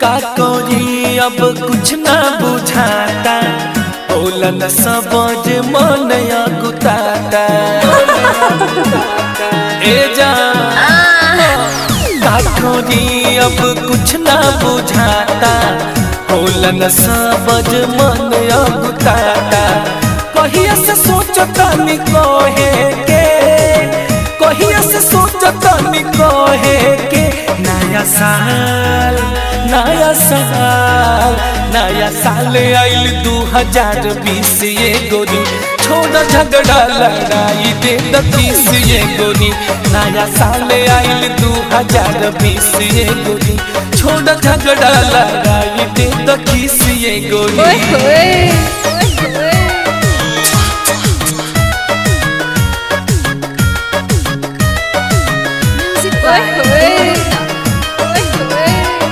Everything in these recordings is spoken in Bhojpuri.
का करी अब कुछ ना बुझाता बोलन सबज मन गुताता ए जा का करी अब कुछ ना बुझाता बोलन सबज मन गुताता कहिया से सोचता नि कहे के कहिया से सोचता नि कहे के नया साल नया साल नया साल आइल दू हजार बीस ये गोरी छोड़ झगड़ा लड़ाई दे दीस ये गोरी नया साल आइल दू हजार बीस ये गोरी छोड़ झगड़ा लड़ाई दे दीस ये ओए गोरी होए ओए होए म्यूजिक ओए होए ओए होए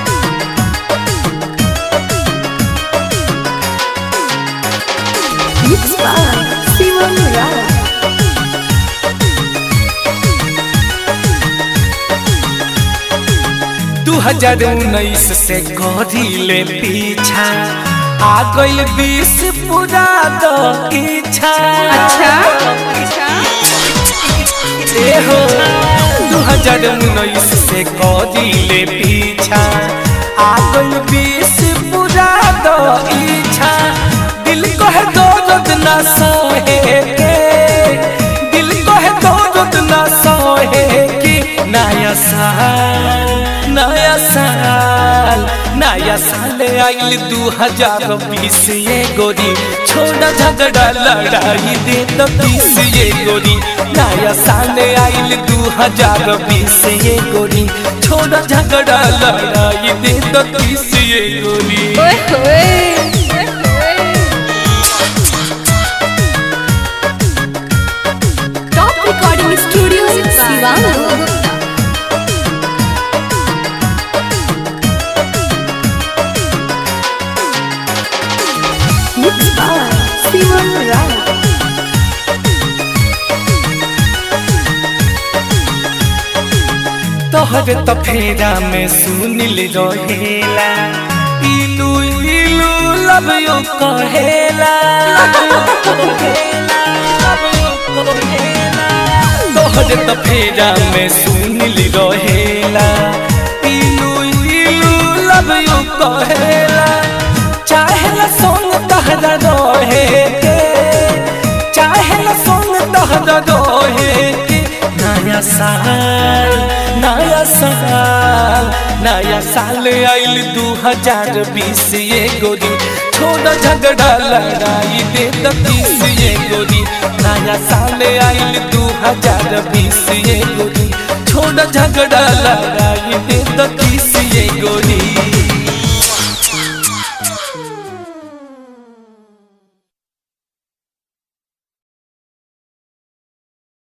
Mixed by Simon Rao. दू हजार उन्नीस से करी ले पीछा आ गइल बीस पूरा दो इच्छा अच्छा अच्छा ए हो दू हजार उन्नीस से करी ले पीछा आ गइल बीस पूरा दो इच्छा दिल को है दर्द ना सहे के दिल को है दर्द ना सहे के नया साल नया साल नया साल आइल दू हजार बीस ये गोरी छोड़ा झगड़ा लड़ाई दे तो बीस ये गोरी नया साल आइल दू हजार बीस ये गोरी छोड़ा झगड़ा लड़ाई दे तो बीस ये गोरी ओए होए ओए होए Top Recording Studio, Sivangu. Mixed by Simon Rao. तोहर तो फेरा में सुनिल रहेला इलू इलू लब यू कहेला तोहर तो फेरा में सुनिल रहेला इलू इलू लब यू कहेला चाहेला सोन तहरा रहे के चाहेला सोन तहरा रहे के नया साल नया साल नया साल आइल दू हजार बीस ये गोरी छोड़ झगड़ा लड़ाई दे तीस ये गोरी नया साल आइल दू हजार बीस ये गोरी छोड़ झगड़ा लड़ाई दे